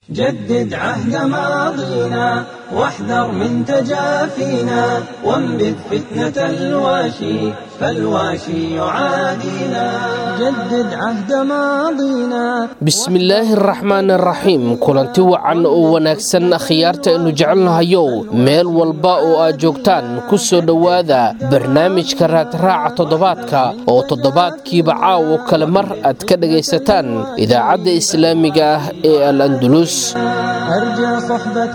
جدد عهد ماضينا واحذر من تجافينا وانبذ فتنة الواشي فالواشي يعادينا جدد عهد ماضينا bismillaahi araxmaan araxiim kulanti wacan oo wanaagsan akhyaarta aynu jecelnahayow meel walba oo aad joogtaan ku soo dhowaada barnaamijka raadraaca toddobaadka oo toddobaadkiiba caawo kale mar aad ka dhegaysataan idaacadda islaamiga ah ee al andulus أرجى صحبة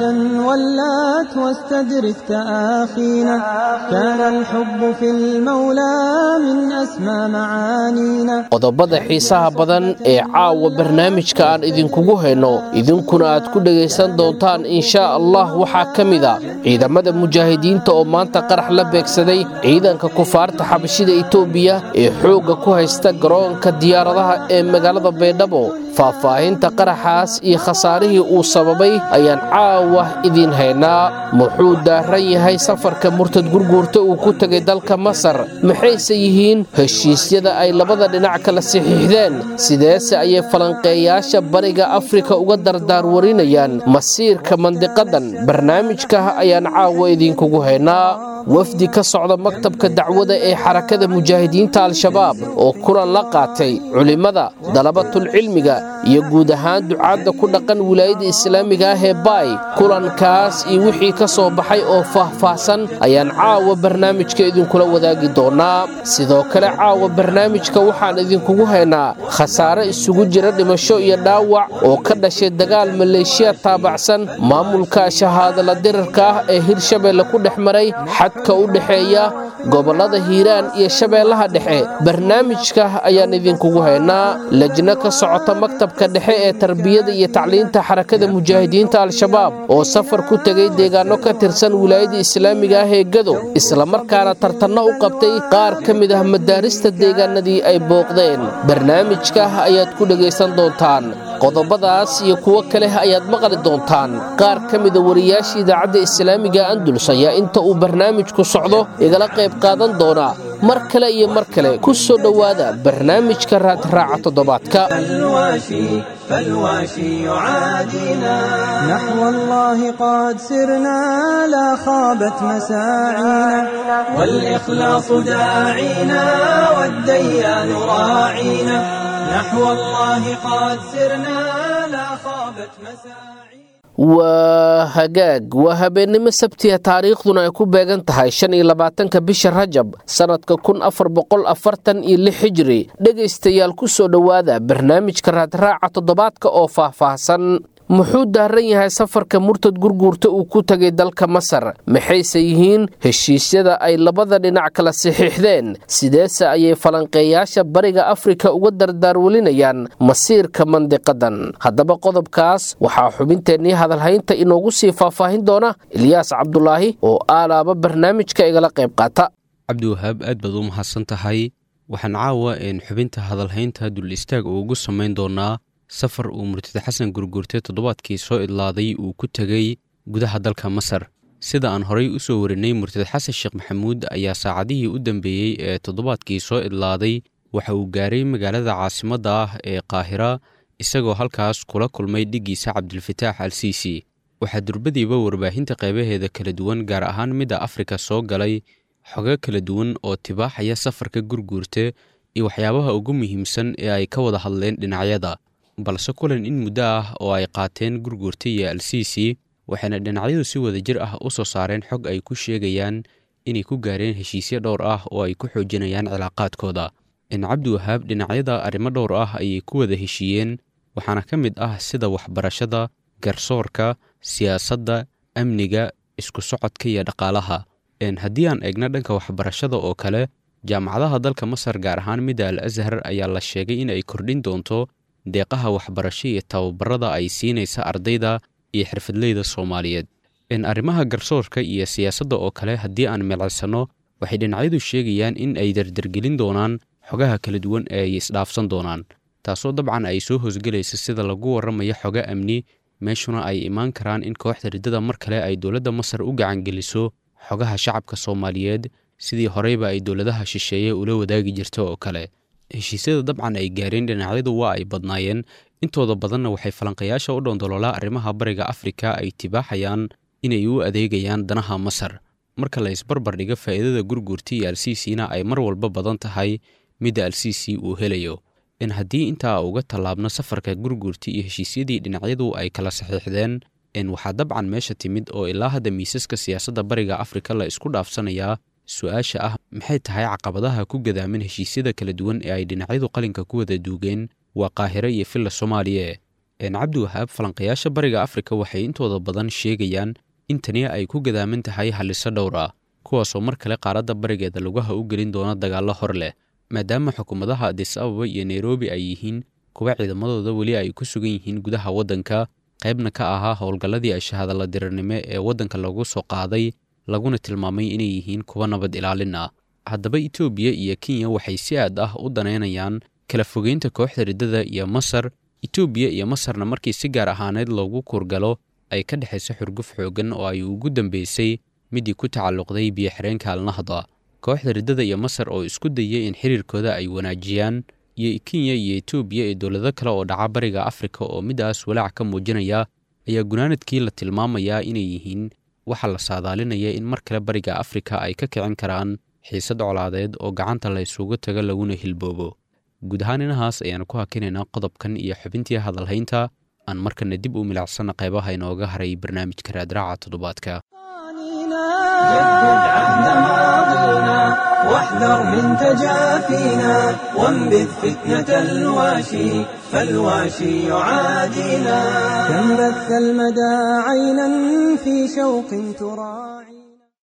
ولات واستدرك تآخينا كان الحب في المولى من أسمى معانينا qodobada xiisaha badan ee caawa barnaamijka aan idinkugu hayno idinkuna aad ku dhegaysan doontaan inshaa allah waxaa ka mid a ciidamada mujaahidiinta oo maanta qarax la beegsaday ciidanka kufaarta xabashida itoobiya ee xoogga ku haysta garoonka diyaaradaha ee magaalada baydhabo faahfaahinta qaraxaas iyo khasaarihii uu sababay ayaan caawa idiin haynaa muxuu daaran yahay safarka murtad gurguurta uu ku tegay dalka masar maxayse yihiin heshiisyada ay labada dhinac kala saxiixdeen sideese ayay falanqeeyaasha bariga afrika uga dardaarwarinayaan masiirka mandiqadan barnaamijka ayaan caawa idinkugu haynaa wafdi ka socda maktabka dacwada ee xarakada mujaahidiinta al-shabaab oo kulan la qaatay culimmada dalabatulcilmiga iyo guud ahaan ducaadda ku dhaqan wilaayada islaamiga ah ee baay kulankaas iyo wixii ka soo baxay oo faahfaahsan ayaan caawa barnaamijka idinkula wadaagi doonaa sidoo kale caawa barnaamijka waxaan idinkugu haynaa khasaare isugu jira dhimasho iyo dhaawac oo ka dhashay dagaal maleeshiya taabacsan maamulka shahaadala dirarka ah ee hirshabeelle ku dhex maray xadka u dhexeeya gobollada hiiraan iyo shabeellaha dhexe barnaamijka ayaan idinkugu haynaa lajno ka socota maktabka dhexe ee tarbiyada iyo tacliinta xarakada mujaahidiinta al-shabaab oo safar ku tegay deegaano ka tirsan wilaayada islaamiga ah ee gado islamarkaana tartanno u qabtay qaar ka mid ah madaarista deegaanadii ay booqdeen barnaamijka ayaad ku dhegaysan doontaan qodobadaas iyo kuwo kale ayaad maqli doontaan qaar ka mida wariyaasha idaacadda islaamiga andulus ayaa inta uu barnaamijku socdo igala qayb qaadan doona mar kale iyo mar kale ku soo dhowaada barnaamijka raadraaca toddobaadka فالواشي فالواشي يعادينا نحو الله قد سرنا لا خابت مساعينا والإخلاص داعينا والديان راعينا نحو الله قد سرنا لا خابت مساعينا waa hagaag waa habeennimo sabtiya taariikhduna ay ku beegan tahay shan iyo labaatanka bisha rajab sannadka kun afar boqol afartan iyo lix hijiri dhegaystayaal ku soo dhowaada barnaamijka raadraaca toddobaadka oo faahfaahsan muxuu daaran yahay safarka murtad gurguurta uu ku tegay dalka masar maxayse yihiin heshiisyada ay labada dhinac kala saxiixdeen sideese ayay falanqeeyaasha bariga afrika uga dardaarwelinayaan masiirka mandiqadan haddaba qodobkaas waxaa xubinteennii hadalhaynta inoogu sii faahfaahin doona ilyaas cabdulaahi oo aalaaba barnaamijka igala qayb qaata cabdiwahaab aad baad u mahadsan tahay waxaan caawa een xubinta hadalhaynta dul istaag ugu samayn doonaa safar uu murtad xasan gurgurte toddobaadkii soo idlaaday uu ku tegey gudaha dalka masar sida aan horay u soo warinay murtad xasan sheekh maxamuud ayaa saacadihii u dambeeyey ee toddobaadkii soo idlaaday waxa uu gaaray magaalada caasimadda ah ee qaahira isagoo halkaas kula kulmay dhiggiisa cabdilfataax al siisi waxaa durbadiiba warbaahinta qaybaheeda kala duwan gaar ahaan midda afrika soo galay xogo kala duwan oo tibaaxaya safarka gurguurte iyo waxyaabaha ugu muhiimsan ee ay ka wada hadleen dhinacyada balse kulan in muddo ah oo ay qaateen gurguurta iyo al-siisi waxayna dhinacyadu si wada jir ah u soo saareen xog ay ku sheegayaan inay ku gaareen heshiisyo dhowr ah oo ay ku xoojinayaan cilaaqaadkooda in cabdiwahaab dhinacyada arrimo dhowr ah ayay ku wada heshiiyeen waxaana ka mid ah sida waxbarashada garsoorka siyaasadda amniga isku socodka iyo dhaqaalaha haddii aan eegno dhanka waxbarashada oo kale jaamacadaha dalka masar gaar ahaan midda al ashar ayaa la sheegay in ay kordhin doonto deeqaha waxbarasho iyo tababarada ay siinaysa ardayda iyo xirfadleyda soomaaliyeed arrimaha garsoorka iyo siyaasadda oo kale haddii aan milcisanno waxay dhinacyadu sheegayaan in ay dardargelin doonaan xogaha kala duwan ee ay isdhaafsan doonaan taasoo dabcan ay soo hoosgelaysa sida lagu warramayo xogo amni meeshuna ay imaan karaan in kooxda riddada mar kale ay dowladda masar u gacangeliso xogaha shacabka soomaaliyeed sidii horeyba ay dowladaha shisheeye ula wadaagi jirta oo kale heshiisyada dabcan ay gaareen dhinacyadu waa ay badnaayeen intooda badanna waxay falanqayaasha u dhoondoloolaa arrimaha bariga afrika ay tibaaxayaan inay u adeegayaan danaha masar marka la isbarbar dhigo faa'iidada gurguurta iyo alsiisina ay mar walba badan tahay midda alsiisi uu helayo in haddii intaa uga tallaabno safarka gurguurta iyo heshiisyadii dhinacyadu ay kala saxiixdeen in waxaa dabcan meesha timid oo ilaa hadda miisaska siyaasadda bariga afrika la isku dhaafsanayaa su-aasha ah maxay tahay caqabadaha ku gadaaman heshiisyada kala duwan ee ay dhinacyadu qalinka ku wada duugeen waa qaahiro iyo filla soomaaliya een cabdiwahaab falanqayaasha bariga afrika waxay intooda badan sheegayaan in tani ay ku gadaaman tahay halliso dhowr ah kuwaasoo mar kale qaaradda barigeeda lugaha u gelin doona dagaallo hor leh maadaama xukuumadaha adis ababa iyo nairobi ay yihiin kuwa ciidamadooda weli ay ku sugan yihiin gudaha waddanka qaybna ka ahaa howlgalladii ashahadalla dirirnimo ee waddanka lagu soo qaaday laguna tilmaamay inay yihiin kuwa nabad ilaalin ah haddaba etoobiya iyo kenya waxay si aad ah u danaynayaan kala fogeynta kooxda riddada iyo masar etoobiya iyo masarna markii si gaar ahaaneed loogu kurgalo ay ka dhexayso xurguf xooggan oo ay ugu dambeysay midii ku tacalluqday biyo-xireenka alnahda kooxda riddada iyo masar oo isku dayay in xiriirkooda ay wanaajiyaan iyo kenya iyo etoobiya ee dowlado kale oo dhaca bariga afrika oo midaas walaac ka muujinaya ayaa gunaanadkii la tilmaamayaa inay yihiin waxaa la saadaalinaya in mar kale bariga afrika ay ka kicin karaan xiisad colaadeed oo gacanta la isugu tago laguna hilboobo guud ahaan inahaas ayaanu ku hakinaynaa qodobkan iyo xubintii hadalhaynta aan markana dib u milicsana qaybaha inooga haray barnaamijka raadraaca toddobaadka جدد عهد ماضينا واحذر من تجافينا وانبذ فتنة الواشي فالواشي يعادينا كم بث المدى عينا في شوق تراعي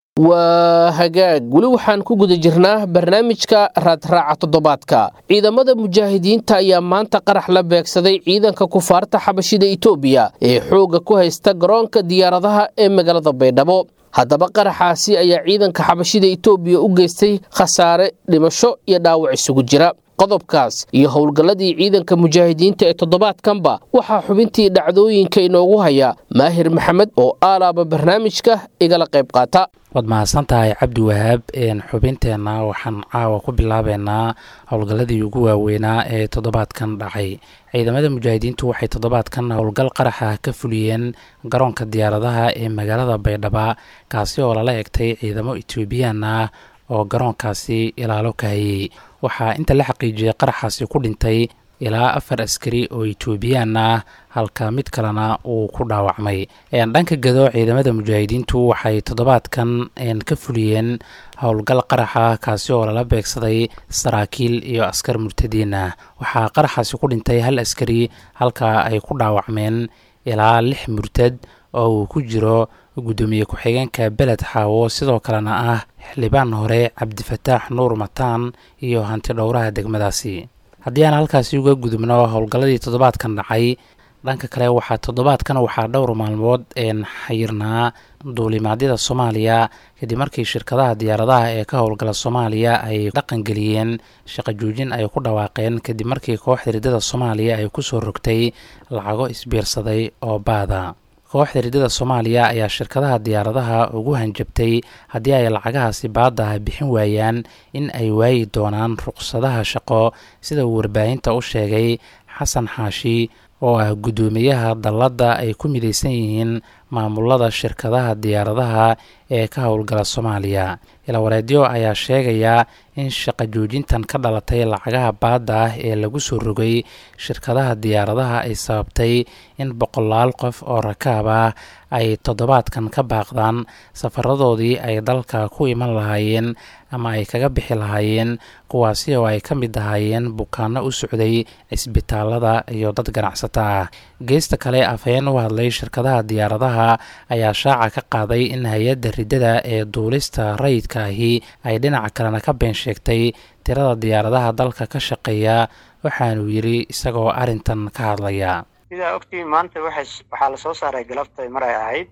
waa hagaag weli waxaan ku guda jirnaa barnaamijka raadraaca toddobaadka ciidamada mujaahidiinta ayaa maanta qarax la beegsaday ciidanka kufaarta xabashida etoobiya ee xoogga ku haysta garoonka diyaaradaha ee magaalada baydhabo haddaba qaraxaasi ayaa ciidanka xabashida etoobiya u geystay khasaare dhimasho iyo dhaawac isugu jira qodobkaas iyo howlgalladii ciidanka mujaahidiinta ee toddobaadkanba waxaa xubintii dhacdooyinka inoogu haya maahir maxamed oo aalaaba barnaamijka igala qayb qaata waad mahadsan tahay cabdi wahaab xubinteenna waxaan caawa ku bilaabeynaa howlgalladii ugu waaweynaa ee toddobaadkan dhacay ciidamada mujaahidiintu waxay toddobaadkan howlgal qaraxa ka fuliyeen garoonka diyaaradaha ee magaalada baydhaba kaasi oo lala egtay ciidamo etoobiyaan ah oo garoonkaasi ilaalo ka hayey waxaa inta la xaqiijiyey qaraxaasi ku dhintay ilaa afar askari oo etoobiyaan ah halka mid kalena uu ku dhaawacmay dhanka gado ciidamada mujaahidiintu waxay toddobaadkan ka fuliyeen howlgal qaraxa kaasi oo lala beegsaday saraakiil iyo askar murtadiin ah waxaa qaraxaasi ku dhintay hal askari halka ay ku dhaawacmeen ilaa lix murtad oo uu ku jiro guddoomiye ku-xigeenka beled xaawo sidoo kalena ah xildhibaan hore cabdifataax nuur mataan iyo hanti dhowraha degmadaasi haddii aan halkaasi uga gudubno howlgalladii toddobaadkan dhacay dhanka kale waxaa toddobaadkan waxaa dhowr maalmood een xayirnaa duulimaadyada soomaaliya kadib markii shirkadaha diyaaradaha ee ka howlgala soomaaliya ay dhaqangeliyeen shaqo joojin ay ku dhawaaqeen kadib markii kooxda riddada soomaaliya ay kusoo rogtay lacago isbiirsaday oo baada kooxda riddada soomaaliya ayaa shirkadaha diyaaradaha ugu hanjabtay haddii ay lacagahaasi baadaha bixin waayaan in ay waayi doonaan ruqsadaha shaqo sida uu warbaahinta u sheegay xasan xaashi oo ah guddoomiyaha dalladda ay ku midaysan yihiin maamulada shirkadaha diyaaradaha ee ka howlgala soomaaliya ilawareedyo ayaa sheegaya in shaqo joojintan ka dhalatay lacagaha baadda ah ee lagu soo rogay shirkadaha diyaaradaha ay sababtay in boqolaal qof oo rakaab ah ay toddobaadkan ka baaqdaan safaradoodii ay dalka ku iman lahaayeen ama ay kaga bixi lahaayeen kuwaasi oo ay ka mid ahaayeen bukaano u socday cisbitaalada iyo dad ganacsata ah geesta kale afhayeen u hadlay shirkadaha diyaaradaha ayaa shaaca ka qaaday in hay-adda riddada ee duulista rayidka ahi ay dhinaca kalena ka been sheegtay tirada diyaaradaha dalka ka shaqeeya waxaanuu yidhi isagoo arrintan ka hadlaya sidaa ogtiin maanta waxaa lasoo saaray galabtay mar ay ahayd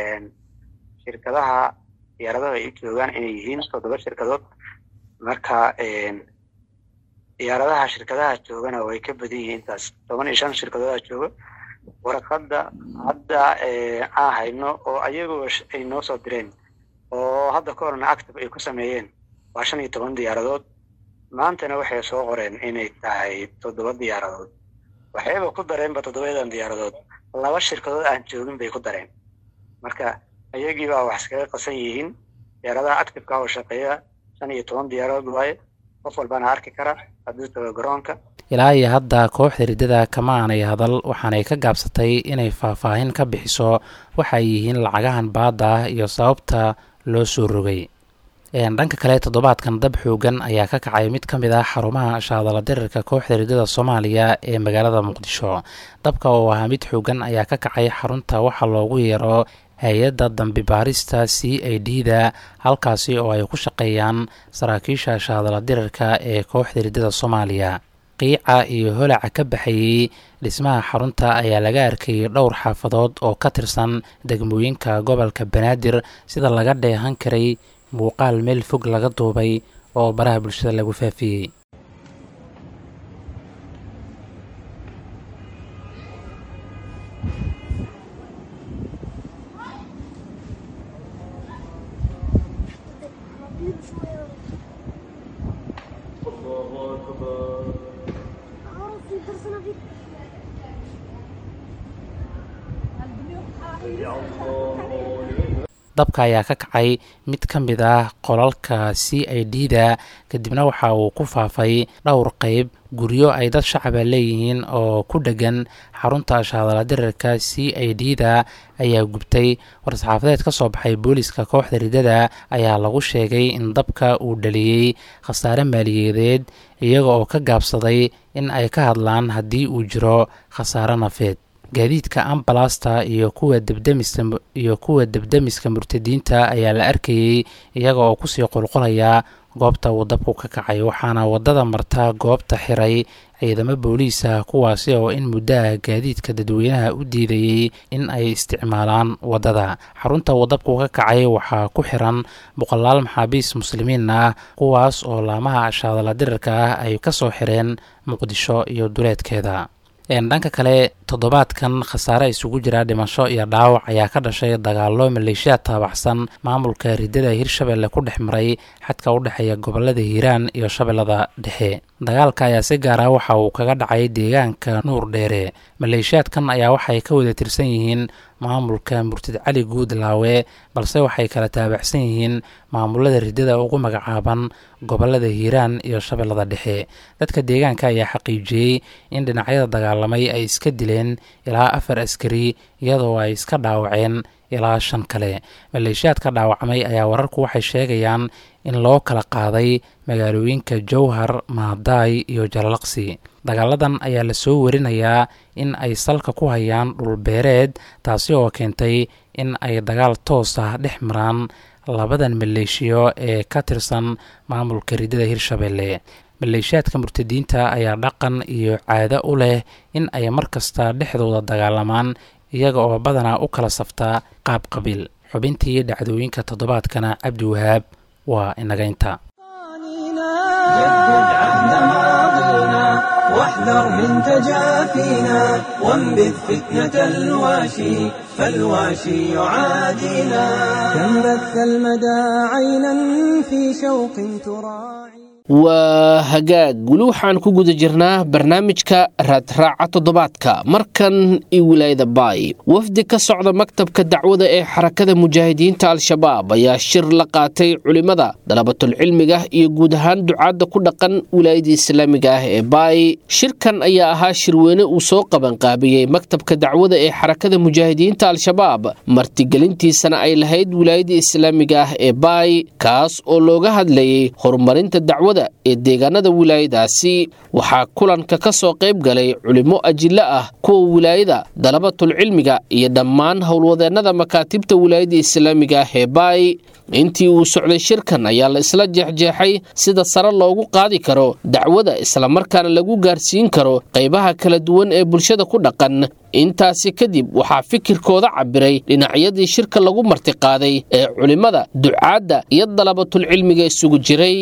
shirkadaha diyaaradaha ay u joogaan inay yihiin toddoba shirkadood marka diyaaradaha shirkadaha joogana way ka badan yihiin intaas toban iyo shan shirkadooda jooga warqadda hadda aan hayno oo ayagoo ay noo soo direen oo hadda ka horna active ay ku sameeyeen waa shan iyo toban diyaaradood maantana waxay soo qoreen inay tahay toddoba diyaaradood waxayba ku dareenba toddobayadan diyaaradood laba shirkadood aan joogin bay ku dareen marka ayagii baa wax iskaga qasan yihiin diyaaradaha activeka oo shaqeeya shan iyo toban diyaaradood waaye qof walbana arki kara hadduu tago garoonka ilaa iyo hadda kooxda riddada kama aanay hadal waxaanay ka gaabsatay inay faahfaahin ka bixiso waxay yihiin lacagahan baadda ah iyo sababta loo soo rogay dhanka kale toddobaadkan dab xoogan ayaa ka kacay mid ka mid ah xarumaha shaadala dirirka kooxda riddada soomaaliya ee magaalada muqdisho dabka oo ahaa mid xoogan ayaa ka kacay xarunta waxaa loogu yeero hay-adda dambi baarista c i d da halkaasi oo ay ku shaqeeyaan saraakiisha shaadala dirirka ee kooxda riddada soomaaliya qiica iyo holaca ka baxayey dhismaha xarunta ayaa laga arkayay dhowr xaafadood oo ka tirsan degmooyinka gobolka banaadir sida laga dheehan karay muuqaal meel fog laga duubay oo baraha bulshada lagu faafiyey dabka ayaa ka kacay mid ka mid ah qolalka c i d da kadibna waxa uu ku faafay dhowr qeyb guryo ay dad shacaba leeyihiin oo ku dhegan xarunta shaadala dirirka c i d da ayaa gubtay war-saxaafadeed ka soo baxay booliska kooxda riddada ayaa lagu sheegay in dabka uu dhaliyey khasaare maaliyadeed iyaga oo ka gaabsaday in ay ka hadlaan haddii uu jiro khasaare nafeed gaadiidka ambalasta iyo kuwa debdemiska iyo kuwa debdemiska murtadiinta ayaa la arkayey iyaga oo kusii qulqulaya goobta uu dabku ka kacay waxaana wadada marta goobta xiray ciidamo booliisa kuwaasi oo in muddo ah gaadiidka dadweynaha u diidayey in ay isticmaalaan waddada xarunta uu dabku ka kacay waxaa ku xiran boqolaal maxaabiis muslimiin ah kuwaas oo laamaha shaadala dirirka ah ay ka soo xireen muqdisho iyo duleedkeeda dhanka kale toddobaadkan khasaare isugu jira dhimasho iyo dhaawac ayaa ka dhashay dagaallo maleeshiyaad taabaxsan maamulka riddada hirshabelle ku dhex maray xadka u dhexeeya gobolada hiiraan iyo shabeellada dhexe dagaalka ayaa si gaara waxa uu kaga dhacay deegaanka nuur dheere maleeshiyaadkan ayaa waxay ka wada tirsan yihiin maamulka murtid cali guudlaawe balse waxay kala taabacsan yihiin maamulada riddada ugu magacaaban gobolada hiiraan iyo shabeellada dhexe dadka deegaanka ayaa xaqiijiyey in dhinacyada dagaalamay ay iska dileen ilaa afar askari iyadoo ay iska dhaawaceen ilaa shan kale maleeshiyaadka dhaawacmay ayaa wararku waxay sheegayaan in loo kala qaaday magaalooyinka jowhar maadaay iyo jalalaqsi dagaaladan ayaa lasoo warinayaa in ay salka ku hayaan dhulbeereed taasi oo keentay in ay dagaal toos ah dhex maraan labadan maleeshiyo ee ka tirsan maamulka riddada hirshabelle maleeshiyaadka murtadiinta ayaa dhaqan iyo caado u leh in ay mar kasta dhexdooda dagaalamaan iyaga oo badanaa u kala saftaa qaab qabiil xubintii dhacdooyinka toddobaadkana cabdi wahaab waa inagaynta جدد عهد ماضينا واحذر من تجافينا وانبذ فتنة الواشي فالواشي يعادينا كم بث المدى عينا في شوق تراعي waa hagaag weli waxaan ku guda jirnaa barnaamijka raadraaca toddobaadka markan iyo wilaayada baay wafdi ka socda maktabka dacwada ee xarakada mujaahidiinta al-shabaab ayaa shir la qaatay culimmada dalabatulcilmiga iyo guud ahaan ducaadda ku dhaqan wilaayada islaamiga ah ee baay shirkan ayaa ahaa shirweyne uu soo qabanqaabiyey maktabka dacwada ee xarakada mujaahidiinta al-shabaab martigelintiisana ay lahayd wilaayada islaamiga ah ee baay kaas oo looga hadlayay horumarinta dacwada ee deegaanada wilaayadaasi waxaa kulanka ka soo qayb galay culimmo ajillo ah kuwa wilaayada dalabatulcilmiga iyo dhammaan howlwadeennada makaatibta wilaayada islaamiga ah ee baay intii uu socday shirkan ayaa la isla jeexjeexay sida sare loogu qaadi karo dacwada islamarkaana lagu gaarsiin karo qaybaha kala duwan ee bulshada ku dhaqan intaasi kadib waxaa fikirkooda cabiray dhinacyadii shirka lagu martiqaaday ee culimmada ducaadda iyo dalabatulcilmiga isugu jiray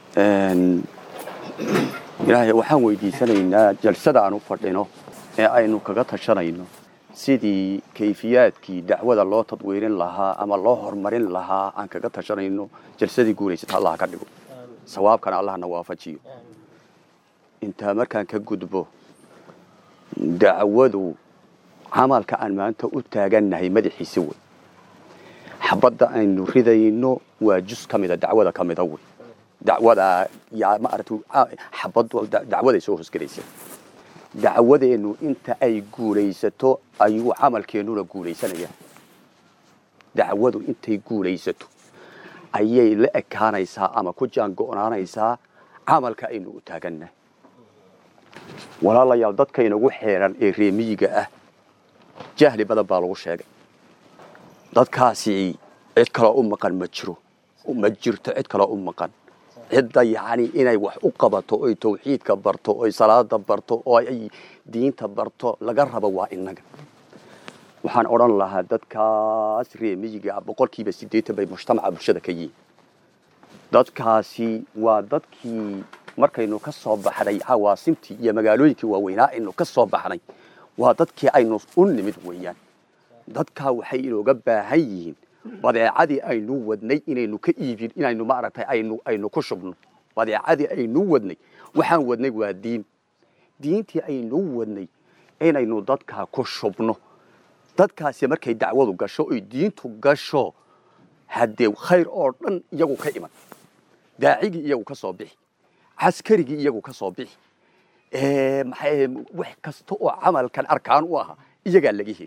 ilaahay waxaan weydiisanaynaa jalsada aan u fadhino ee aynu kaga tashanayno sidii kayfiyaadkii dacwada loo tadwiirin lahaa ama loo horumarin lahaa aan kaga tashanayno jalsadii guulaysata allah ka dhigo sawaabkana allahna waafajiyo intaa markaan ka gudbo dacwadu camalka aan maanta u taagannahay madaxiisa wey xabadda aynu ridayno waa jus ka mida dacwada ka mida wey dacwada yaa maaragtay xabaddu dacwaday soo hoosgelaysa dacwadeennu inta ay guulaysato ayuu camalkeennuna guulaysanaya dacwadu intay guulaysato ayay la ekaanaysaa ama ku jaango'naanaysaa camalka aynu u taagannahay walaalayaal dadka inagu xeeran ee reemiyiga ah jahli badan baa lagu sheegay dadkaasi cid kaloo u maqan ma jiro ma jirto cid kaloo u maqan cidda yacni inay wax u qabato oy tawxiidka barto oy salaada barto oo ay diinta barto laga rabo waa innaga waxaan odhan lahaa dadkaas reemiyiga ah boqolkiiba siddeetan bay mujtamaca bulshada ka yihiin dadkaasi waa dadkii markaynu ka soo baxnay cawaasimtii iyo magaalooyinkii waaweynaa aynu ka soo baxnay waa dadkii aynu u nimid weeyaan dadkaa waxay inooga baahan yihiin badeecadii aynu wadnay inaynu ka iibin inaynu maaragtay aynu aynu ku shubno badeecadii aynu wadnay waxaan wadnay waa diin diintii aynu wadnay inaynu dadkaa ku shubno dadkaasi markay dacwadu gasho oy diintu gasho haddee khayr oo dhan iyagu ka iman daacigii iyagu ka soo bixi caskarigii iyagu ka soo bixi maxay wax kasta oo camalkan arkaan u ahaa iyagaa laga heli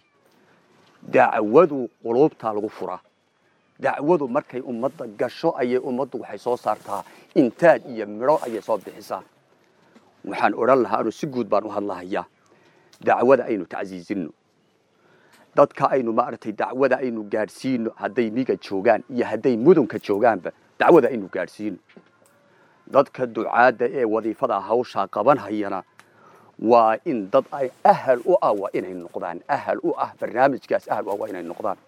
dacwadu quluubtaa lagu furaa dacwadu markay ummadda gasho ayay ummaddu waxay soo saartaa intaaj iyo midho ayay soo bixisaa waxaan odhan lahaa anu si guud baan u hadlahayaa dacwada aynu tacsiisinno dadka aynu maaragtay dacwada aynu gaadhsiino hadday miga joogaan iyo hadday mudunka joogaanba dacwada aynu gaadhsiino dadka ducaadda ee wadiifada hawshaa qabanhayana waa in dad ay ahal u ah waa inay noqdaan ahal u ah barnaamijkaas ahal u ah waa inay noqdaan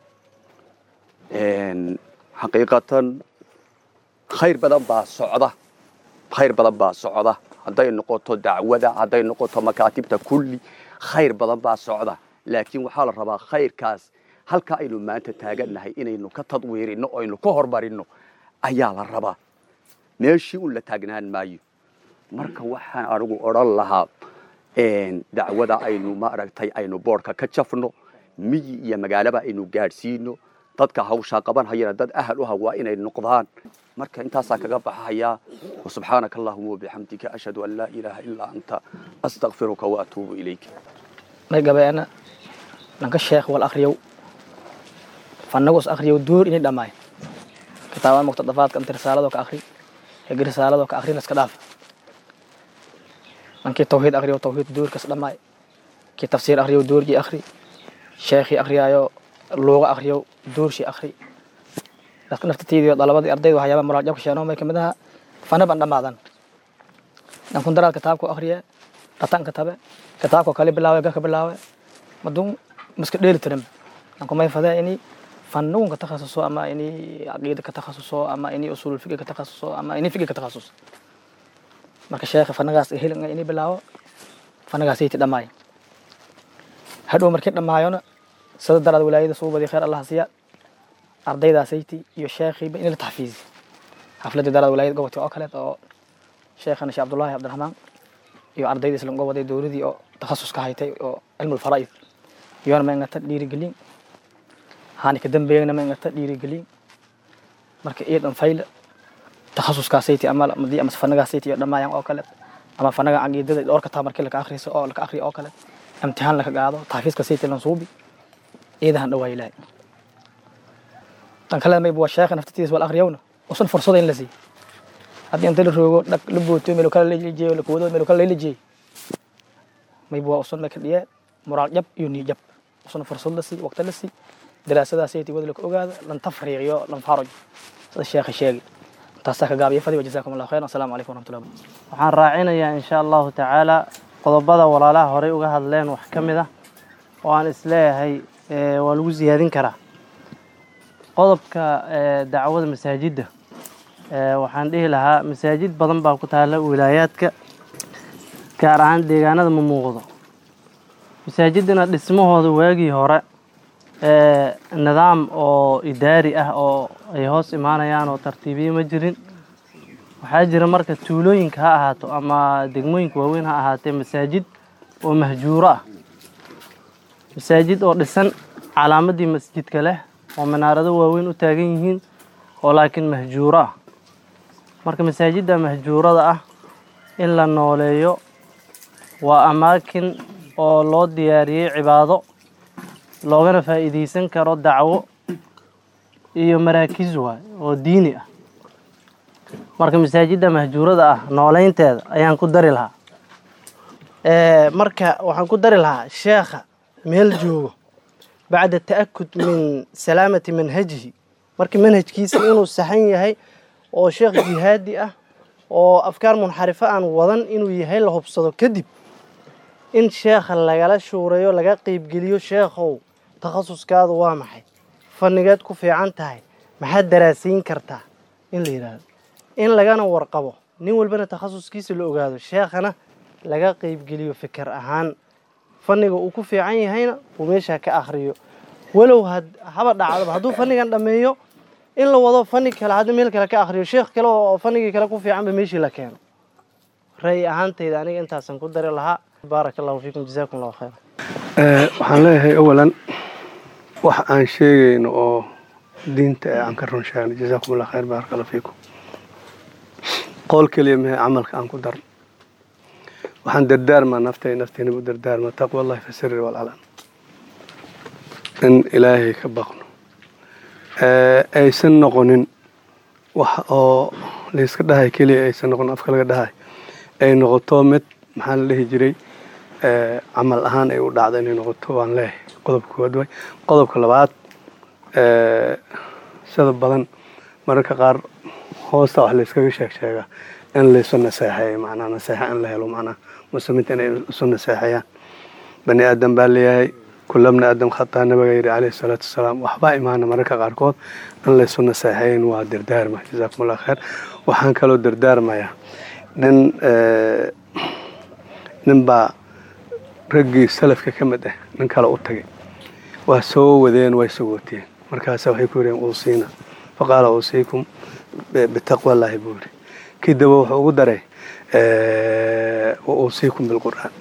xaqiiqatan khayr badan baa socda khayr badan baa socda hadday noqoto dacwada hadday noqoto makaatibta kulli khayr badan baa socda laakiin waxaa la rabaa khayrkaas halka aynu maanta taagannahay inaynu ka tadwiirino o aynu ka hormarinno ayaa la rabaa meeshii un la taagnaan maayo marka waxaan anigu odhan lahaa dacwada aynu maaragtay aynu boodhka ka jafno miyi iyo magaalaba aynu gaadhsiino dadka hawshaa qaban hayana dad ahal u ha waa inay noqdaan marka intaasaa kaga baxahayaa wasubxaanaka allahuma wabixamdika ashhadu an laa ilaaha ilaa anta astakfiruka waatuubu ilayka may gabeena nanka sheekh wal akhriyow fanagos akhriyow door inay dhammaay kitaabada muqtadafaadka inta risaaladoo ka akhri hegi risaaladoo ka akhrina iska dhaaf nankii tawxiid akhriyow tawxiid doorkas dhammaay kii tafsiir akhriyow doorkii akhri sheekhii akhriyaayo luuga akhriyow doorshii akhri dadka naftatiidiyo dalabadii ardayda waxyaaba muraajabka sheeno may kamid aha fana ban dhammaadan nankun daraad kitaabku akhriye dhatanka tabe kitaabka kale bilaawe gaka bilaawe madun miska dheeli tirin nanku may fadee ini fannugun ka takhasuso ama ini caqiida ka takhasuso ama ini usulul fiqi ka takhasuso ama ini fiqi ka takhasus marka sheekha fanagaas helin ini bilaawo fanagaas yti dhammaay hadhow markii dhammaayona sida daraad walaayada suubadii khayr allah siya ardaydaasaytii iyo sheekhiiba in la taxfiizi xafladii daraad walaayada gobolka oo kaleed oo sheekhana sheekh cabdullaahi cabdiraxmaan iyo ardayda islan goboday dowladii oo takhasuska haytay oo cilmul faraa'id iyona ma ingata dhiirigelin haani ka dambeeyana ma ingata dhiirigelin marka iyadan fayla takhasuskaasayti ama madii ama fanagaasayty iyo dhammaayaan oo kale ama fanaga caqiidada dhowrka taa markii laka akhriso oo laka akhriyo oo kale imtixaan laka qaado taxfiiska sayti lan suubi iidahan dhawaa ilaahay tan kale mayba waa sheekha naftatiisa wal akhriyowna usan fursada in la siiy haddii inta la roogo dhag la booto meel kale lalijeeyo la koodo meel kale lalijeey mayba waa usan may ka dhiyee moraal jab iyo niy jab usan fursad la siiy waqti la siiy daraasadaasaytii wada laka ogaado lan tafriiqiyo lan faraj sida sheekha sheegi taasaa ka gaabiya fadi wajazaakum allahu khayran asalaamu calaykum waraxmatullahi waxaan raacinayaa insha allahu tacaala qodobada walaalaha horey uga hadleen wax ka mid ah oo aan isleeyahay waa lagu siyaadin karaa qodobka dacwada masaajidda waxaan dhihi lahaa masaajid badan baa ku taala wilaayaadka gaar ahaan deegaanada ma muuqdo masaajidana dhismahooda waagii hore nidaam oo idaari ah oo ay hoos imaanayaan oo tartiibiye ma jirin waxaa jira marka tuulooyinka ha ahaato ama degmooyinka waaweyn ha ahaatee masaajid oo mahjuuro ah masaajid oo dhisan calaamadii masjidka leh oo minaarado waaweyn u taagan yihiin oo laakiin mahjuuro ah marka masaajidda mahjuurada ah in la nooleeyo waa amaakin oo loo diyaariyey cibaado loogana faa'iidaysan karo dacwo iyo maraakiis waay oo diini ah marka masaajidda mahjuurada ah nooleynteeda ayaan ku dari lahaa marka waxaan ku dari lahaa sheekha meel joogo bacda ta'akud min salaamati manhajihi marka manhajkiisa inuu saxan yahay oo sheekh jihaadi ah oo afkaar munxarifo aan wadan inuu yahay la hubsado kadib in sheekha lagala shuurayo laga qeybgeliyo sheekhow takhasuskaadu waa maxay fannigeed ku fiican tahay maxaad daraasiin kartaa in la yidhaahdo in lagana warqabo nin walbana takhasuskiisa la ogaado sheekhana laga qeybgeliyo fikir ahaan fanniga uu ku fiican yahayna uu meeshaa ka akhriyo walow haba dhacdaba hadduu fannigan dhammeeyo in la wado fanni kale hadda meel kale ka akhriyo sheekh kale oo fannigii kale ku fiicanba meeshii la keeno ra'yi ahaantayda aniga intaasan ku dari lahaa baaraka allahu fiikum jazaakum allahu khayra waxaan leeyahay awalan wax aan sheegayno oo diinta ee aan ka run sheegno jazaakum allah khayr baaraka allah fiikum qool keliya mehe camalka aan ku darno waxaan dardaarmaa naftay naftiina u dardaarmaa taqwa allahi fi sirri walcalan in ilaahay ka baqno aysan noqonin wax oo layska dhahay keliya aysan noqonin afka laga dhahay ay noqoto mid maxaa la dhihi jiray camal ahaan ay u dhacdo inay noqoto waan leeyahay qodobka koowaad waay qodobka labaad sida badan mararka qaar hoosta wax layskaga sheeg sheegaa in laysu naseexeeyo macnaa naseexa in la helo macnaa muslimiinta inay isu naseexeeyaan bani aadam baa leeyahay kula bni aadam khataa nabiga yidhi calayhi salaatu wasalaam waxbaa imaana mararka qaarkood in laysu naseexeeyin waa dardaarma jazaakum allah khayr waxaan kaloo dardaarmayaa nin nin baa raggii salafka ka mid ah nin kale u tagay waa soo wadeen way sogooteen markaasa waxay ku yidheen uusiina faqaala uusiikum bitaqwa allaahi buu yidhi kidaba wuxuu ugu daray wa uusiikum bilqur'aan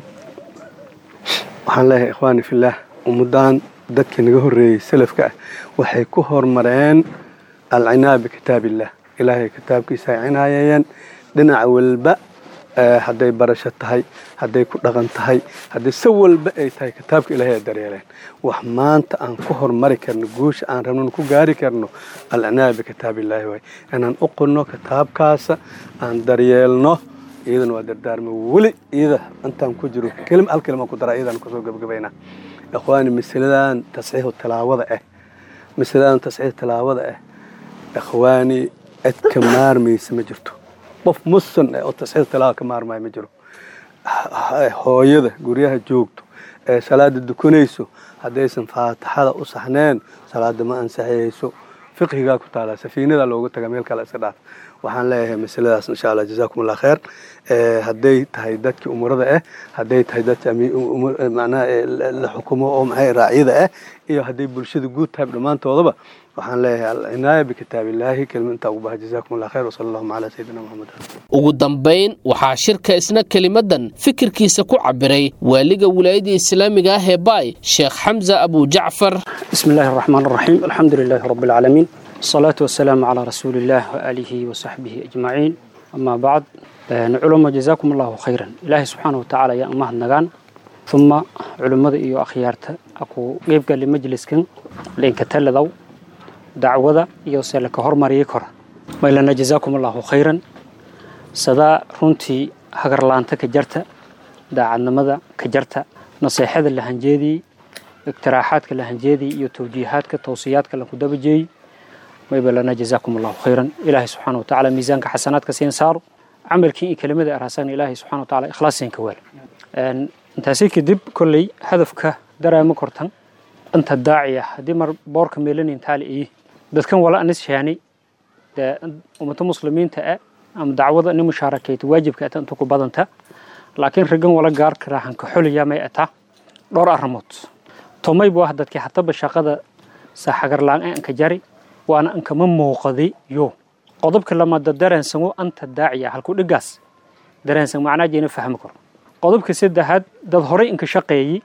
waxaan leeyahay ikhwaani fillaah ummaddan dadkii naga horreeyey salafka ah waxay ku hormareen alcinaa bikitaabillah ilaahay kitaabkiisa ay cinaayayeen dhinac walba hadday barasho tahay hadday ku dhaqan tahay haddii si walba ay tahay kitaabka ilaahay ay daryeeleen wax maanta aan ku hormari karno guusha aan rabnon ku gaari karno alcinaa bikitaabillaahi waay inaan u qunno kitaabkaasa aan daryeelno iyadana waa dardaarma weli iyada intaan ku jiro kelima hal kelima ku daraa iyadaan kusoo gabagabaynaa ikhwaani masaladan tasxiixu tilaawada ah masaladan tasxiix tilaawada ah ikhwaani cid ka maarmaysa ma jirto qof musan eh oo tasxiix tilaawa ka maarmaya ma jiro hooyada guryaha joogto ee salaada dukanayso haddaysan faatixada u saxneen salaada ma ansaxayso fiqhigaa ku taala safiinada loogu taga meel kale iska dhaaf waxaan leeyahay masaladaas insha allah jazaakum allah khayr hadday tahay dadkii umurada ah hadday tahay dadka macnaha la xukumo oo maxay raacyada ah iyo hadday bulshada guud tahay dhammaantoodaba waxaan leeyahay alcinaaya bikitaabillaahi kelma intaa ugu baha jazaakum allah khayr wasala allahuma calaa sayidina maxamed ugu dambayn waxaa shirka isna kelimadan fikirkiisa ku cabiray waaliga wilaayadda islaamiga ah ee baay sheekh xamza abu jacfar بسم الله الرحمن الرحيم الحمد لله رب العالمين الصلاة والسلام على رسول الله وآله وصحبه أجمعين أما بعد علماء جزاكم الله خيرا إلهي سبحانه وتعالى يا أمه النغان ثم علماء إيو أخيارتا أكو قيبقى لمجلس كن لإن كتل ذو دعوة إيو سيلك هرمري كر ما إلنا جزاكم الله خيرا سدا رنتي هقر لانتا كجرتا داعنا ماذا كجرتا نصيحة اللي هنجيدي اقتراحاتك لهنجيدي iyo tawjiihaadka tawsiyaadka la ku dabajeey mayba lana jazaakum allahu khayran ilaahay subxaana watacaala miisaanka xasanaadka siin saaro camalkii iyo kelimada araasana ilaahay subxaana watacaala ikhlaasiin ka weel intaasi kadib kolley hadafka daraama kortan inta daaciya haddii mar boorka meelanin taali iyi dadkan wala anis shaani dee ummata muslimiinta ah ama dacwada ni mushaarakeyti waajibka ata inta ku badanta laakiin raggan wala gaarka raaxanka xoliya may ataa dhowr arrimood tomay buu ah dadkii hataba shaqada saaxagarlaan ee anka jari waana ankama muuqadi yo qodobka lamaada dareensango anta daaciya halku dhigaas dareensan macnaa jeena fahmi karo qodobka saddexaad dad horey inka shaqeeyi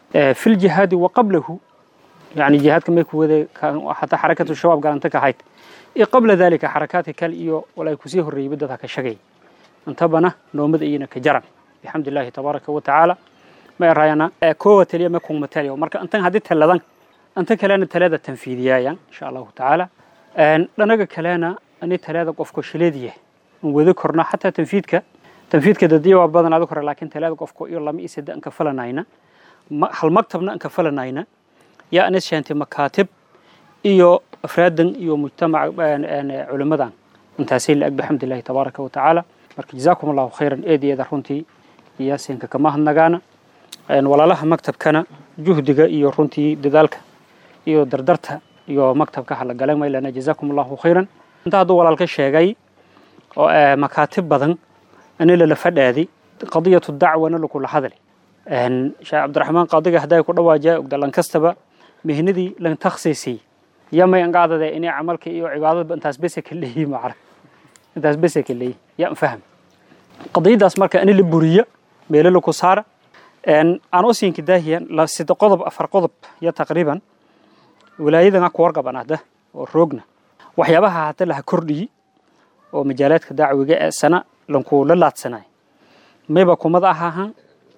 fi ljihaadi wa qablahu yani jihaadka may ku wade xataa xarakatu shabaab galanta ka hayd iyo qabla dalika xarakaadka kale iyo walay kusii horreeyey dadha ka shagay intabana noomada iyana ka jaran bixamdi illaahi tabaaraka wa tacaala ma erayana koowa taliya ma kungma taliya marka intan haddii taladan inta kalena talada tanfiidiyaayan insha allahu tacaala dhanaga kalena ani talada qofko shileediya in wada korna xataa tanfiidka tanfiidka dadiya waa badan adag hore laakiin talada qofko iyo lama isada anka falanayna hal maktabna anka falanayna yaa anis sheentay makaatib iyo afraadan iyo mujtamac culimadan intaasay la-ag bixamdillahi tabaaraka wa tacaala marka jazaakum allahu khayran eed iyo eeda runtii yaasinka kama hadnagaana walaalaha maktabkana juhdiga iyo runtii dadaalka iyo dardarta iyo maktabka halagala maylana jazaakum allahu khayran inta hadduu walaalka sheegay oo makaatib badan ani lala fadhaadi qadiyatu dacwana lakula hadali sheekh cabdiraxmaan qaadiga hadday ku dhawaajaa ogda lankastaba mihnadii lan takhsiisii yamay angaadade inay camalka iyo cibaadadba intaas bese ka leeyi macna intaas bese ka leeyi yaa faham qadiyadaas marka ani la buriya meelo laku saara aan u siinka daahiya sida qodob afar qodob ya taqriiban wilaayadana ku warqaban ahda oo roogna waxyaabaha hata laha kordhiyi oo majaalaadka dacwiga ee sana lanku la laadsanay mayba kumad ahahan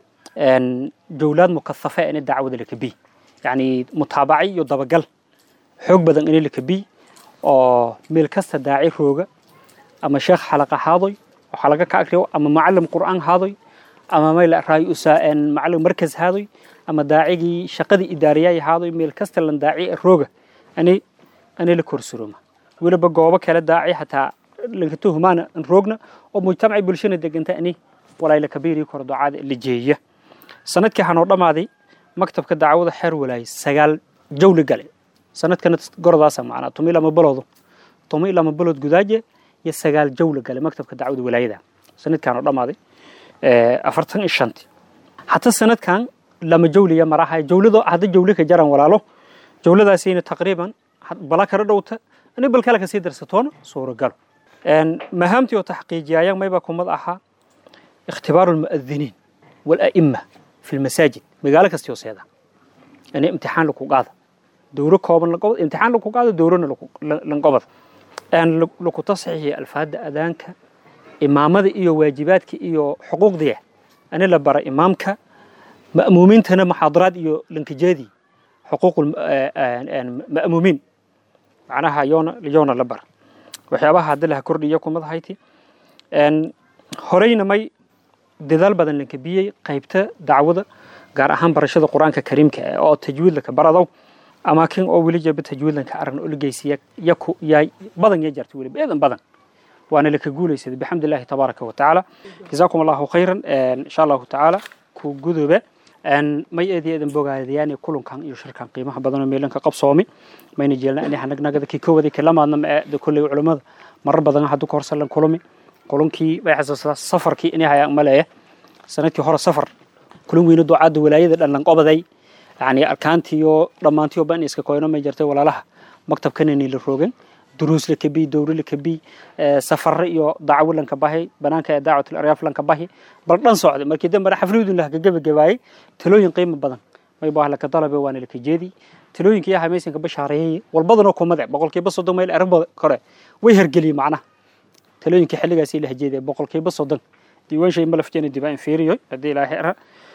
jawlaad mukahafa ini dacwada lakabi yani mutaabaci iyo dabagal xoog badan ini lakabi oo meel kasta daaci rooga ama sheekh xalaqa haadoy oo xalaqa ka akriyo ama macalim qur'aan haadoy ama mayl raay usa macalim markas haadoy ama daacigii shaqadii idaariyay haadoy meel kasta lan daaci rooga ani ani la korsuroma weliba goobo kale daaci xataa lankato humaana roogna oo mujtamaci bulshana deganta ani walaay la kabiiri koro ducaada la jeeya sanadkii waxaa noo dhammaaday maktabka dacwada xeer walaayay sagaal jawli gale sanadkana gorodaasa macnaa tumi lama baloodo tumi lama balood gudaaje iyo sagaal jawli gale maktabka dacwada walaayada sanadkaan oo dhammaaday afartan iyo shanti hata sanadkan lama jawliya maraha jawlado hadda jawli ka jaran walaalo jawladaasina taqriiban bala kala dhowta ani bal kale kasii darsatoona suuragalo mahaamtii oo taxqiijiyaayan mayba kumad ahaa ikhtibaaru lmu'adiniin والأئمة في المساجد مقالة كستيوسيدا يعني امتحان لكو قاضي دورو كوبن لقبض امتحان لكو قاضي دورون لنقبض أن لكو تصحيح الفاد أذانك إمامة إيو واجباتك إيو حقوق دي أنا لبرا إمامك مأمومين تنا محاضرات إيو لنكجادي حقوق المأمومين معناها يونا ليونا لبرا وحيابها هدلها كردي يكو مضحيتي أن هورينا مي dadaal badan la kabiyey qaybta dacwada gaar ahaan barashada qur-aanka kariimka ah oo tajwiidlaka baradow amaakin oo weli jaba tajwiidlanka aragna oo la geysiya yaku yaay badan ya jarta weliba eedan badan waana laka guulaysada bixamdillahi tabaaraka wa tacaala jazaakum allahu khayran insha allahu tacaala ku gudube may eedi eedan bogaadayaan kulankan iyo shirkan qiimaha badan oo meelanka qabsoomi mayna jeelna ani hanagnagada kii kowada kalamaadna ma ee kolley culimada marar badan haddu ka horsalan kulumi kulankii bay xasuustaa safarkii inay hayaan maleeya sanadkii hore safar kulan weyne ducaadda walaayada dhanlan qobaday yani arkaantiiyo dhammaantiyo ban iska koyno may jirtay walaalaha maktabkanani la roogan duruus la kabiy dowro la kabiy safare iyo dacwo lanka bahi banaanka ee dacwatul aryaaf lanka bahi bal dhan socday markii dambe xafladun laha gabagabaayay talooyin qiimo badan may baa laka dalabe waana laka jeedi talooyinkii ahaa maysanka bashaareeyay walbadanoo kumade boqolkiiba soddon mayl arrin kore way hergeliyey macnaha talooyinkii xilligaasi la hajeeday boqolkiiba soddon diiwaan shay malafjeena dibaa inferior haddii ilaahay ara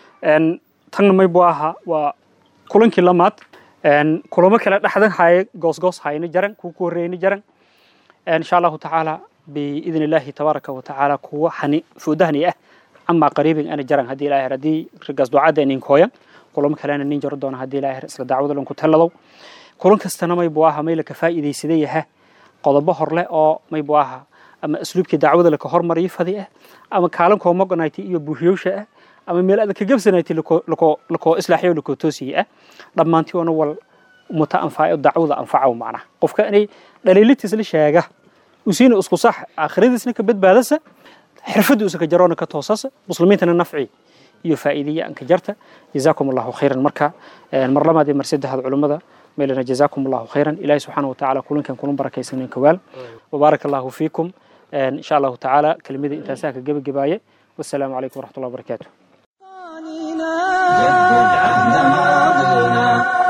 tanna may buu ahaa waa kulankii lamaad kulamo kale dhexdan haye goosgoos hayna jaran kuwa ku horreeyna jaran insha allahu tacaala biidn illaahi tabaaraka wa tacaala kuwa hani foodahani ah amaa qariibin ana jaran haddii ilaahay haddii rigaas ducadda nin kooyan kulamo kalena nin jaro doona haddii ilaahay isla dacwada lanku taladow kulan kastana may buu ahaa may laka faa'iidaysaday yaha qodobo horleh oo may buu ahaa ama asluubkii dacwada laka hormariyo fadi ah ama kaalankoo mogonayti iyo buuhiyowsha ah ama meel adag ka gabsanayti lakoo islaaxiyo lakoo toosiye ah dhammaantii oona wal muta anfaayo dacwada anfacow macnaha qofka inay dhaliilitiis la sheega usiina isku sax aakhiradiisna ka badbaadasa xirfadiisa ka jaroona ka toosasa muslimiintana nafci iyo faa'iidiya anka jarta jazaakum allahu khayran marka mar labaad iyo mar saddexaad culimmada meelana jazaakum allahu khayran ilaahi subxaana wa tacaala kulankan kuna barakaysanen kawaal wabaarak allahu fiikum إن شاء الله تعالى كلمة أنت ساك جب جباية والسلام عليكم ورحمة الله وبركاته جدد عهد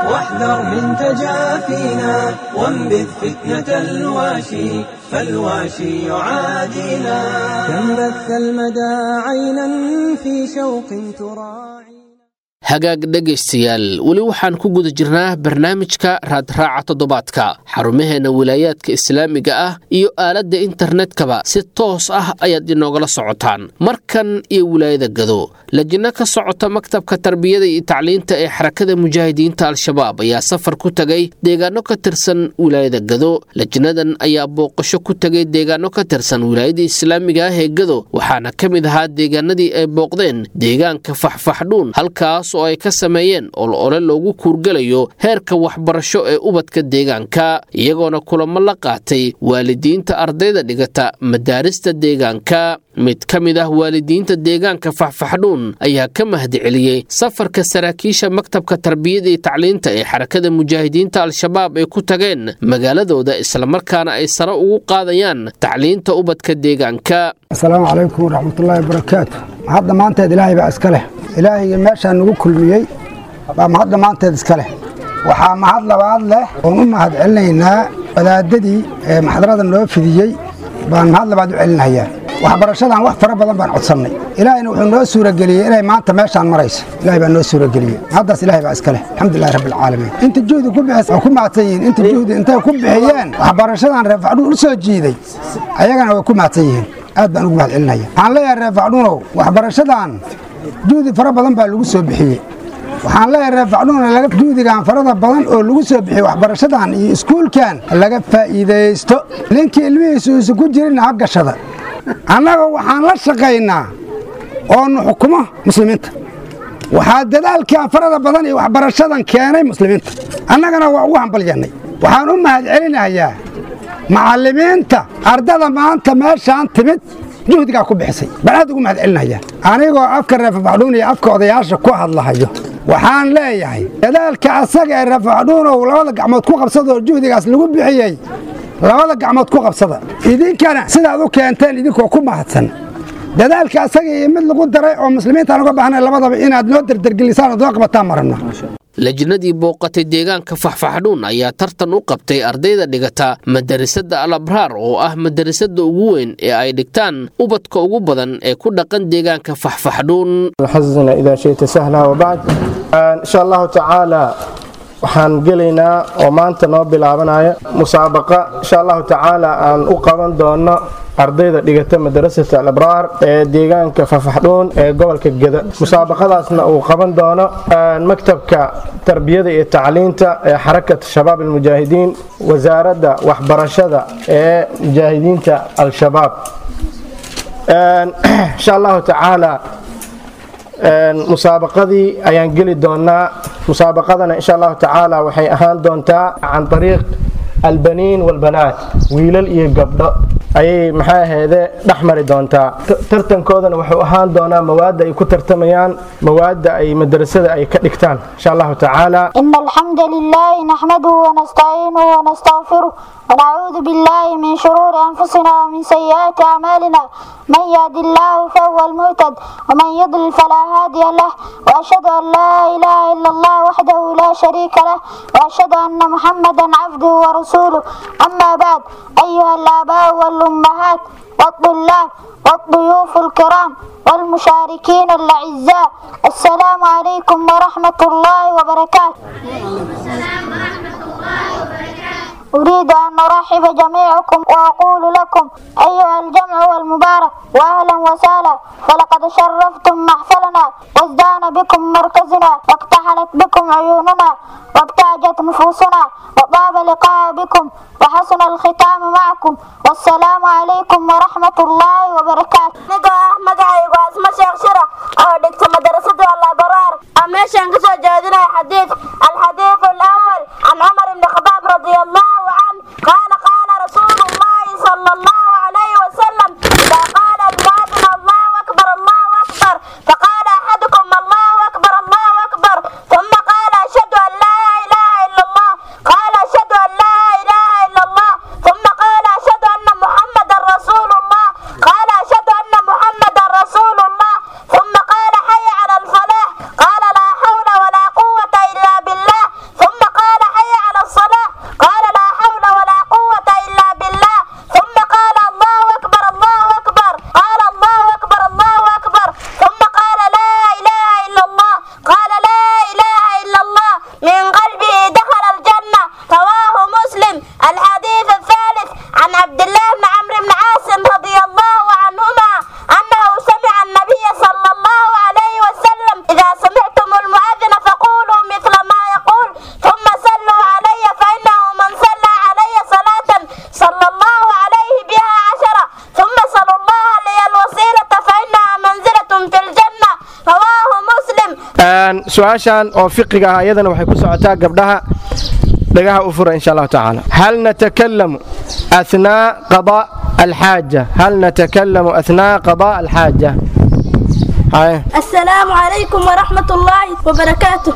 واحذر من تجافينا وانبذ فتنة الواشي فالواشي يعادينا كم بث المدى عينا في شوق تراعي hagaag dhegaystayaal weli waxaan ku guda jirnaa barnaamijka raadraaca toddobaadka xarumaheenna wilaayaadka islaamiga ah iyo aaladda internetkaba si toos ah ayaad inoogala socotaan markan iyo wilaayada gado lajinno ka socota maktabka tarbiyada iyo tacliinta ee xarakada mujaahidiinta al-shabaab ayaa safar ku tegay deegaano ka tirsan wilaayada gado lajinadan ayaa booqasho ku tegay deegaano ka tirsan wilaayada islaamiga ah ee gado waxaana ka mid ahaa deegaanadii ay booqdeen deegaanka faxfaxdhuun halkaas oo ay ka sameeyeen olole loogu kuurgelayo heerka waxbarasho ee ubadka deegaanka iyagoona kulamo la qaatay waalidiinta ardayda dhigata madaarista deegaanka mid ka mid ah waalidiinta deegaanka faxfaxdhuun ayaa ka mahadceliyey safarka saraakiisha maktabka tarbiyada iyo tacliinta ee xarakada mujaahidiinta al-shabaab ay ku tageen magaaladooda islamarkaana ay sare ugu qaadayaan tacliinta ubadka deegaanka asalaamu calaykum waraxmatullaahi wabarakaatu mahadda maanteed ilaahay baa iska leh ilaahayga meeshaa nagu kulmiyey baa mahadda maanteed iska leh waxaa mahad labaad leh oon u mahad celinaynaa wadaadadii ee maxdarada noo fidiyey baan mahad labaad u celinayaa waxbarashadan wax fara badan baan codsannay ilaahayna wuxuu noo suurageliyey inay maanta meeshaan marayso ilahay baa noo suurageliyey haddaas ilahay baa iska leh alxamdulilahi rabbi alcaalamiin inta juhdi ku bixis waa ku mahadsan yihiin inta juhdi intay ku bixiyeen waxbarashadan reer facdhuun u soo jiiday ayagana way ku mahadsan yihiin aad baan ugu mahad celinaya waxaan leeyahay reer facdhuunow waxbarashadan juhdi fara badan baa lagu soo bixiyey waxaan leeyahay reer facdhuun juhdigan farada badan oo lagu soo bixiyey waxbarashadan iyo iskuulkan laga faa'iidaysto ninkii ilmihiisu isu ku jirin ha gashada annaga waxaan la shaqaynaa oonu xukumo muslimiinta waxaa dadaalkan farada badan iyo waxbarashadan keenay muslimiinta annagana waa ugu hambalyannay waxaan u mahad celinayaa macallimiinta ardada maanta meeshaan timid juhdigaa ku bixisay baan aad ugu mahad celinaya anigoo afka reefafaxdhuun iyo afka odayaasha ku hadlahayo waxaan leeyahay dadaalka asaga ee reefafaxdhuunow labada gacmood ku qabsadoo juhdigaas lagu bixiyey labada gacmood ku qabsada idinkana sidaad u keenteen idinkoo ku mahadsan dadaalka asaga iyo mid lagu daray oo muslimiintaan uga baahnay labadaba inaad noo derdergelisaan oo noo qabataan marabna lajnadii booqatay deegaanka faxfaxdhuun ayaa tartan u qabtay ardayda dhigata madarasada al abraar oo ah madarasada ugu weyn ee ay dhigtaan ubadka ugu badan ee ku dhaqan deegaanka faxfaxdhuun xasina idaa shayta sahla wabacd insha allahu tacaala waxaan gelaynaa oo maanta noo bilaabanaya musaabaqa insha allahu tacaala aan u qaban doono ardayda dhigata madarasata alabraar ee deegaanka fafaxdhuun ee gobolka geda musaabaqadaasna uu qaban doono maktabka tarbiyada iyo tacliinta ee xarakat shabaab almujaahidiin wasaaradda waxbarashada ee mujaahidiinta al-shabaab insha allahu tacaala musaabaqadii ayaan geli doonaa musaabaqadana insha allahu tacaala waxay ahaan doontaa can ariiq albaniin walbanaat wiilal iyo gabdho ayay maxaa aheede dhex mari doontaa tartankoodana wuxuu ahaan doonaa mawaadda ay ku tartamayaan mawaadda ay madrasada ay ka dhigtaan insha allahu tacaala إن الحمد لله نحمده ونستعينه ونستغفره ونعوذ بالله من شرور أنفسنا ومن سيئات أعمالنا من يهد الله فهو المهتد ومن يضلل فلا هادي له وأشهد أن لا إله إلا الله وحده لا شريك له وأشهد أن محمدا عبده ورسوله أما بعد أيها الآباء والأمهات والطلاب والضيوف الكرام والمشاركين الأعزاء السلام عليكم ورحمة الله وبركاته أريد أن أرحب جميعكم وأقول لكم أيها الجمع والمبارك وأهلا وسهلا فلقد شرفتم محفلنا وازدان بكم مركزنا واقتحلت بكم عيوننا وابتهجت نفوسنا وطاب لقاء بكم وحسن الختام معكم والسلام عليكم ورحمة الله وبركاته نقا أحمد عيب واسمه شيخ شرع أو دكت مدرسة الأبرار أمشي انكسر جادنا حديث الحديث الأول عن عمر بن الخطاب رضي الله عنه قال قال رسول الله صلى الله عليه وسلم إذا قال المؤذن الله أكبر الله أكبر فقال أحدكم الله أكبر الله أكبر ثم قال أشهد أن لا إله إلا الله قال أشهد أن لا إله إلا الله ثم قال أشهد أن محمدا رسول الله قال أشهد أن su-aashan oo fiqiga ah iyadana waxay ku socotaa gabdhaha dhagaha u fura insha allahu tacaala hal natakalamu athnaa qadaa alxaaja hal natakalamu athnaa qadaa alxaaja haye السلام عليكم ورحمة الله وبركاته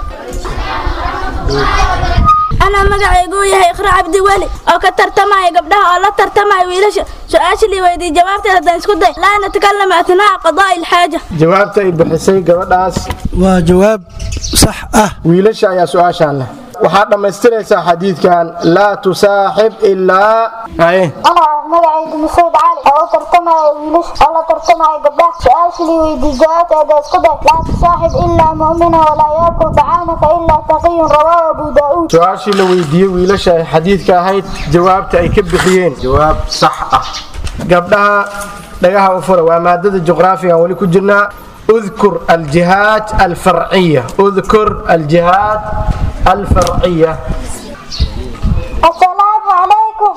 أنا مقعيقو يهي إخرى عبدي ولي أو كترتماي قبلها أو لا ترتماي ويلش سؤال اللي ويدي جوابتي هذا نسكت لا نتكلم أثناء قضاء الحاجة jawaabta ay bixisay gabadhaas waa jawaab sax ah wiilasha ayaa su-aashaan leh waxaad dhammaystiraysaa xadiidkan laa tusaaxib ilaa haye أنا مقعد مسعود علي أو ترتمى ويلش أو لا ترتمى قبله سؤال لي ويدي جوابت هذا اسكده لا تصاحب إلا مؤمنا ولا يأكل طعامك إلا تقي رواه أبو داود su-aashii la weydiiyey wiilasha ay xadiidka ahayd jawaabta ay ka bixiyeen jawaab sax ah gabdhaha dhagaha u fura waa maadada juqraafiga aan weli ku jirnaa udkur aljihaad alfarciya udkur aljihaad alfarciya السلام عليكم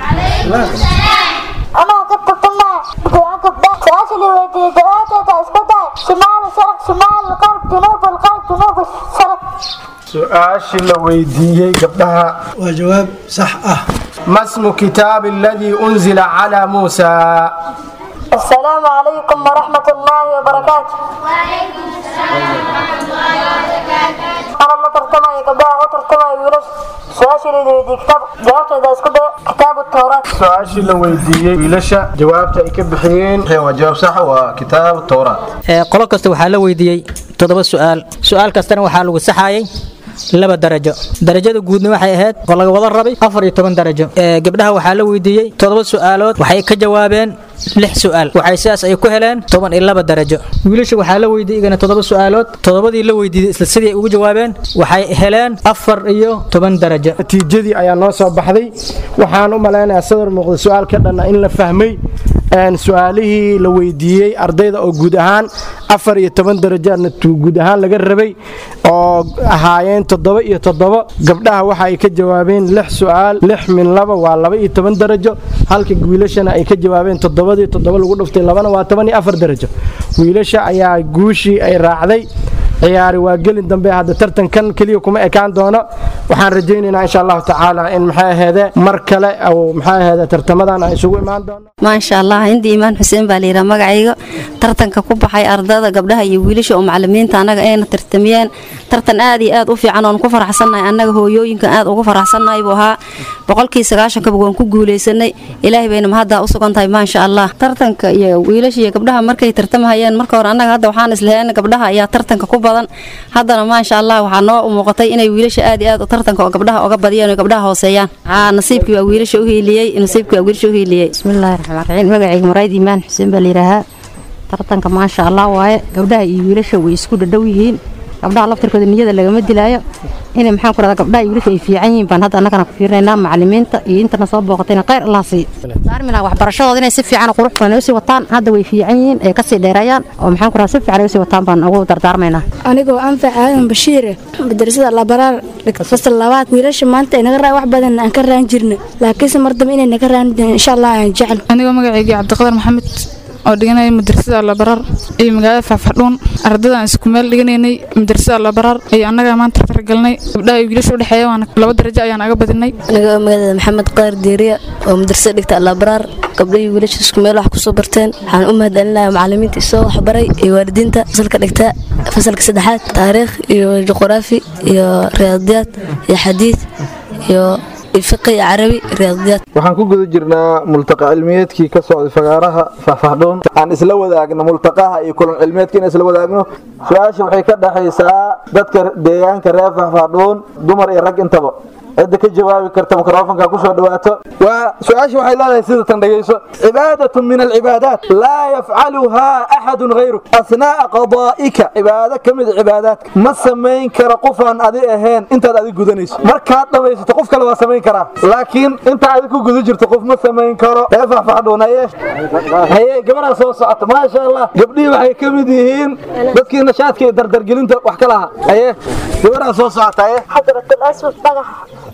أنا كنت طلع سؤال لي ويدي جوابت هذا اسكده شمال الشرق شمال الغرب جنوب الغرب جنوب الشرق su-aashii la weydiiyey gabdhaha waa jawaab sax ah ما اسم كتاب الذي أنزل على موسى السلام عليكم ورحمة الله وبركاته أنا ما ترتمى قبلها أو ترتمى يونس سؤال لي ويدي كتاب جوابت هذا اسكده كتاب التوراة su-aashii la weydiiyey wiilasha jawaabta ay ka bixiyeen waa jawaab sax waa kitaab towraat Ee, qolo kasta waxaa la weydiiyey toddoba su'aal su'aal kastana waxaa lagu saxayay laba darajo darajada guudna waxay ahayd oo laga wada rabay afar iyo toban darajo Ee, gabdhaha waxaa la weydiiyey toddoba su'aalood waxay ka jawaabeen lix su'aal waxay sidaas ay ku heleen toban iyo laba darajo wiilasha waxaa la weydiiyey igana toddoba su'aalood toddobadii la weydiiyey isla sidii ay ugu jawaabeen waxay heleen afar iyo toban darajo natiijadii ayaa noo soo baxday waxaan u malaynayaa sadar muuqda su-aal ka dhanna in la fahmay een, su-aalihii la weydiiyey ardayda oo guud ahaan afar iyo toban darajaadna tu- guud ahaan laga rabay oo ahaayeen toddoba iyo toddoba gabdhaha waxa ay ka jawaabeen lix su-aal lix min laba waa laba iyo toban darajo halka wiilashana ay ka jawaabeen toddobadii toddoba lagu dhuftay labana waa toban iyo afar darajo wiilasha ayaa guushii ay raacday ciyaari waa gelin dambe hadda tartankan keliya kuma ekaan doono waxaan rajaynaynaa insha allahu tacaala in maxay aheede mar kale oo maxay aheede tartamadan ay isugu imaan doono maasha allah hindi imaan xuseen baa layidhaha magacayga tartanka ku baxay ardada gabdhaha iyo wiilasha oo macalimiinta annaga ayna tartamiyeen tartan aad iyo aad u fiican oon ku faraxsannahay annaga hooyooyinka aad ugu faraxsannahay buu ahaa boqolkii sagaashankaba waan ku guulaysanay ilaahay bayna mahaddaa u sugan tahay maasha allah tartanka iyo wiilasha iyo gabdhaha markay tartamahayeen marka hore annaga hadda waxaan islaheen gabdhaha ayaa tartanka ku badan haddana maasha allah waxaa noo muuqatay inay wiilasha aad iyo aad u tartanka oo gabdhaha oga badiyeen oo gabdhaha hooseeyaan aa nasiibkii waa wiilasha u hiiliyey nasiibkii waa wiilasha u hiiliyey bismillaahi raxmaan raxiim magacayga murayd imaan xuseen baa layidhaahaa tartanka maasha allah waaye gabdhaha iyo wiilasha way isku dhadhow yihiin gabdhaha laftirkooda niyada lagama dilaayo inay maxaan ku rahdaa gabdhaha iyo wiilasha ay fiican yihiin baan hadda annagana ku fiirinaynaa macalimiinta iyo intana soo booqatayna khayr allah siiyo saarmi laha waxbarashadooda inay si fiican oo qurux badan ay usii wataan hadda way fiican yihiin ay kasii dheereeyaan oo maxaan ku rahdaa si fiican ay usii wataan baan ugu dardaarmaynaa anigoo anfac aadan bashiire madrasada labaraar fasal labaad wiilasha maanta ay naga raa wax badan aan ka raan jirna laakiinse mar dambe inay naga raan insha allah aan jecel anigoo magaceygii cabdiqadar maxamed oo dhiganaya madrasada labaraar iyo magaalada faafadhuun ardadaan isku meel dhiganaynay madrasada labaraar iyo annaga maanta targalnay gabdhaha iyo wiilasha udhexeeya waana laba darajo ayaan aga badinay aniga magaalada maxamed qaar diiriya oo madrasada dhigta alabraar gabdhahii wiilasha isku meel wax kusoo barteen waxaan u mahadcelinayaa macalimiinta isoo waxbaray iyo waalidiinta fasalka dhigta fasalka saddexaad taariikh iyo juqraafi iyo riyaadiyaad iyo xadiid iyo fiqi iyo carabi riyaadiyaad waxaan ku guda jirnaa multaqa cilmiyeedkii ka socday fagaaraha faahfahdhoon aan isla wadaagno multaqaha iyo kulan cilmiyeedka in isla wadaagno su-aasha waxay ka dhexaysaa dadka deegaanka reer faahfahdhoon dumar iyo rag intaba cidda ka jawaabi karta mikrofonka kusoo dhawaato waa su-aasha waxay leedahay sida tan dhegayso cibaadatun min alcibaadaat laa yafcaluhaa axadun hayruk asnaa'a qadaa'ika cibaado ka mid cibaadaadka ma samayn kara qofaan adi ahayn intaad adi gudanayso markaad dhamaysato qof kale waa samayn karaa laakiin inta adi ku guda jirto qof ma samayn karo ee faahfahdhoon haye haye gabaraa soo socota maasha allah gabdhihii waxay ka mid yihiin dadkii nashaadka iyo dardargelinta wax ka lahaa haye gabaraa soo socota haye حضرة الأسود بقى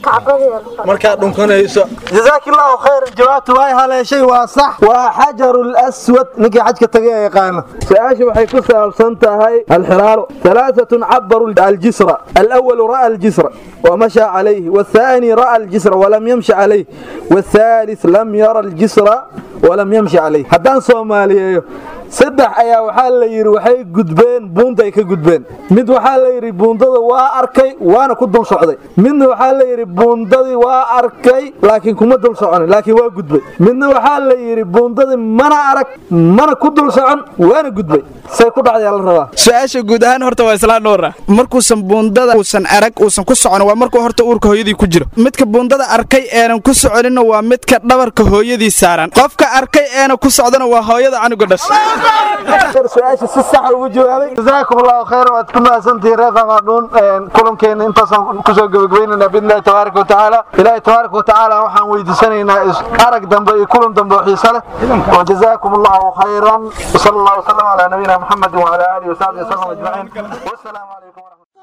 markaad dhunkanayso jazaak allahu khayran jawaabtu way haleeshay waa sax waa xajaru laswad ninkii xajka tagay ee yaqaano su-aasha waxay ku saabsan tahay alxiraaru ثلاثة عبروا الجسر الأول رأى الجسر ومشى عليه والثاني رأى الجسر ولم يمشي عليه والثالث لم يرى الجسر ولم يمشي عليه haddaan soomaaliyeeyo saddex ayaa waxaa la yidhi waxay gudbeen buunday ka gudbeen mid waxaa la yidhi buundada waa arkay waana ku dul socday midna waxaa la yidhi buundadii waa arkay laakiin kuma dul soconin laakiin waa gudbay midna waxaa la yidhi buundadii mana arag mana ku dul socon waana gudbay say ku dhacday la rabaa su-aasha guud ahaan horta waa isla dhowra markuusan buundada uusan arag uusan ku socon waa markuu horta uurka hooyadii ku jiro midka buundada arkay eenan ku soconinna waa midka dhabarka hooyadii saaran qofka arkay eena ku socdana waa hooyada canuga dhashay su-aasha si sax ugu jawaabay jazaakum allahu khayran waad ku mahadsantihiin reer famadhuun kulankeena intaasaan kusoo gebagabaynaynaa biidnillahi tabaaraka watacaala ilaahi tabaaraka watacaala waxaan weydiisanaynaa arag dambe iyo kulan dambe oo xiise leh wajazaakum allahu khayran wasala allahu wasalam calaa nabiyina muxamedin wacala aalihi wasaxbihi wasalam ajmaciin wassalaamu calaykum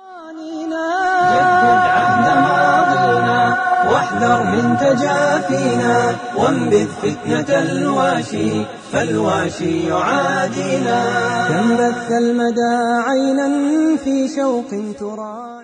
واحذر من تجافينا وانبذ فتنة الواشي فالواشي يعادينا كم بث المدى عينا في شوق ترى